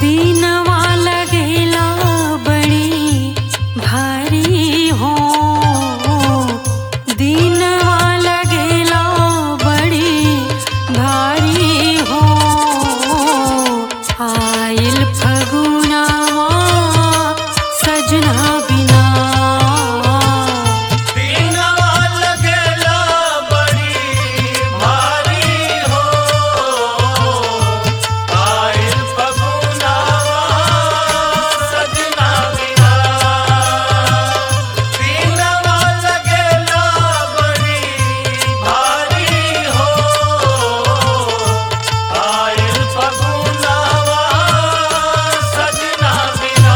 दीनवा लगेला बड़ी भारी हो दीनवा लगेला बड़ी भारी हो आइल फगुनावा सजना बिना दीनवा लगेला बड़ी भारी हो आइल फगुनावा सजना बिना दीनवा लगेला बड़ी भारी हो आइल फगुनावा सजना बिना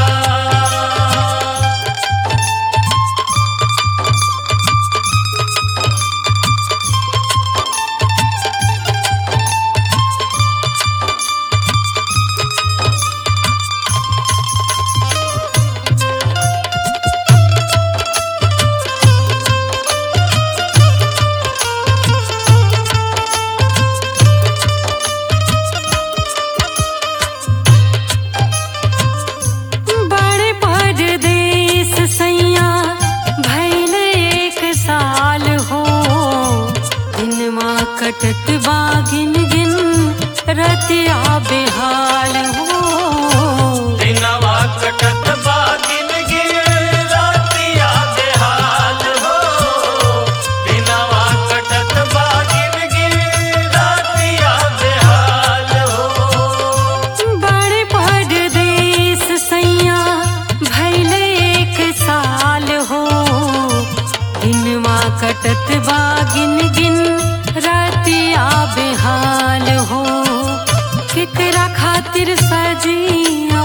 बड़े परदेस सैया भैल एक साल हो दिनमा कटत बा गिन गिन रतिया बेहाल हो दिनवा कटत बागिन गिर रातिया बेहाल हो दिनवा कटत बागिन गिर रातिया बेहाल हो बड़े परदेस सैया भैल एक साल हो दिनमा कटत बा गिन गिन रतिया बेहाल हो केकरा खातिर सजियो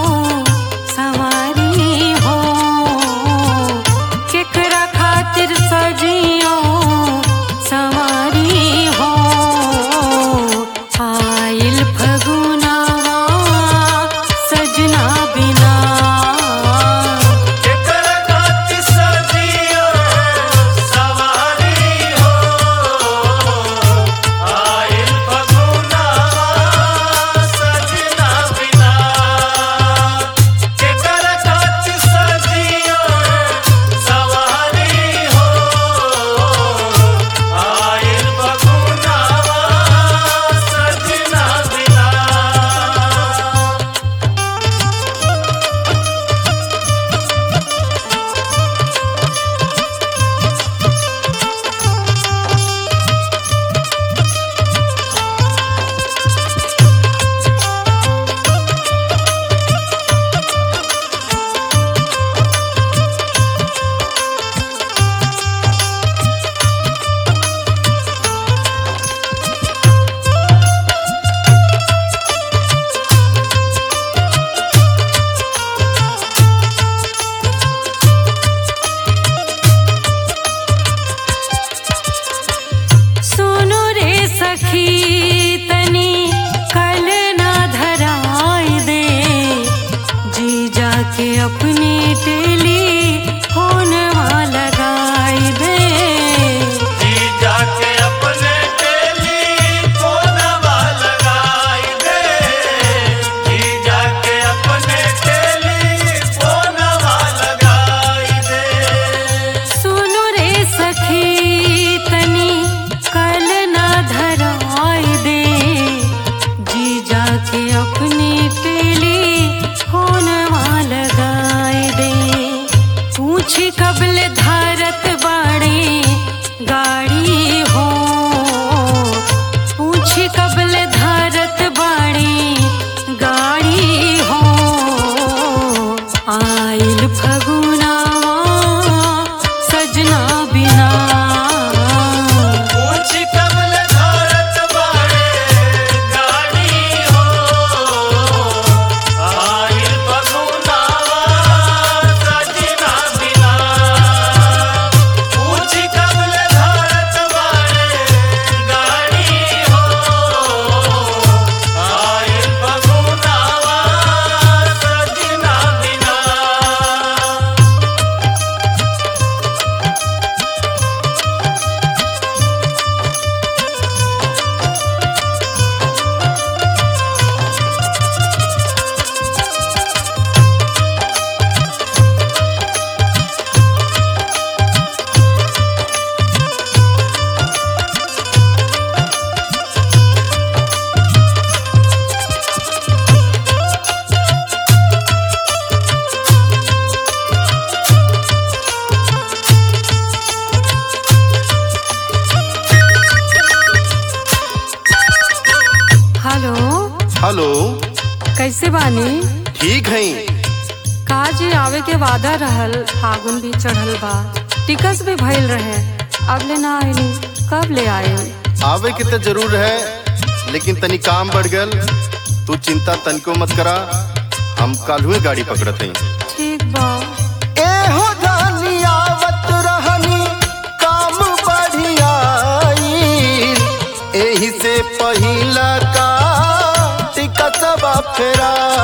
सवारी हो केकरा खातिर सजियो सवारी हो आइल फगुनावा सजना बिना केकर खातिर सजियो सवारी हो आइल फगुनावा सजना बिना बानी ठीक है काजी आवे के वादा रहल फागुन भी चढ़ल बा टिकस भी भइल रहे अब ले ना आइली कब ले आए आवे के तो जरूर है लेकिन तनी काम बढ़ गल तू चिंता तनिको मत करा हम कल हुए गाड़ी पकड़ते हैं ठीक बा एहो जानी आवत रहनी काम बढ़ियाई एही से पहिला का टिकटवा फेरा